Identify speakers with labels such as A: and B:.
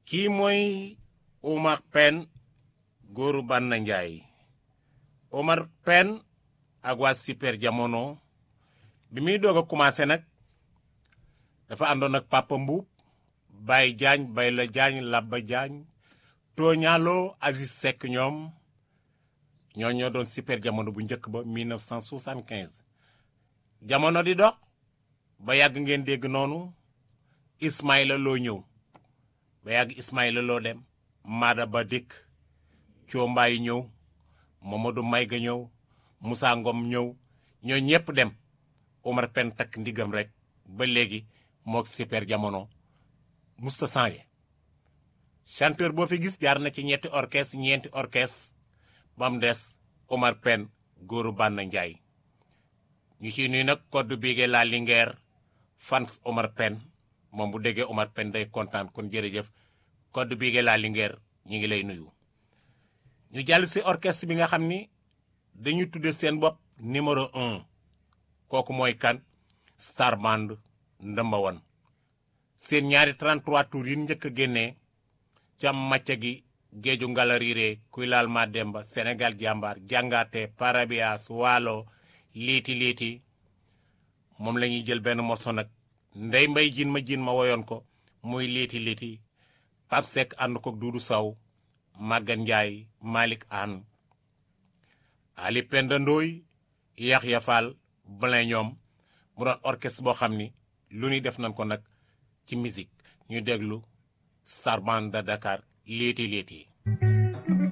A: kii mooy Omar Pène góoru Banna Njaay Omar Pène ak waa Super Jamono bi muy doog a commencé nag dafa àndoon ak Papa Mbuub Baye Jaañ Bayla Jaañ Labba Jaañ Tooñaaloo Aziz Seck ñoom ñoo ñoo doon Super Jamono bu njëkk ba 1975 jamono di dox ba yàgg ngeen dégg noonu Ismaïla Loo ñëw ba yàgg Ismaïla Loo dem Maada Ba dikk Coombaay ñëw Mamadou Mayga ñëw Moussa Ngom ñëw ñoo ñépp dem Omar Pène takk ndigam rek ba léegi mook Super Jamono musta changé chanteur boo fi gis jaar na ci ñetti orchestre ñeenti orchestre ba mu des Omar Pène góoru Banna Njaay ñu ciy nuy nag code bigee la Linguère fans Omar Pène moom bu déggee Omar Pène day kontaan kon jërëjëf code bigee la Linguère ñu ngi lay nuyu ñu jàll si orchestre bi nga xam ni dañu tudde seen bopp numéro un kooku mooy kan Star Band ndëmba woon seen ñaari 33 tours yi njëkk a génnee cam macca gi géeju ngalariire kuy laal ma demba Sénégal jàmbaar jàngaate parabias waalo liiti liiti moom la ñuy jël benn morceau nag ndey mbay jin ma jin ma woyoon ko muy liiti liiti Pape Seck ànd ko Duudu Saw Magan Njaay Malick Anne Ali Penda Ndooy Yaxya Fall Blin ñoom mu doon orchestre boo xam ni lu ñuy def nañ ko nag ci musique ñu déglu Star Band de Dakar léeti léeti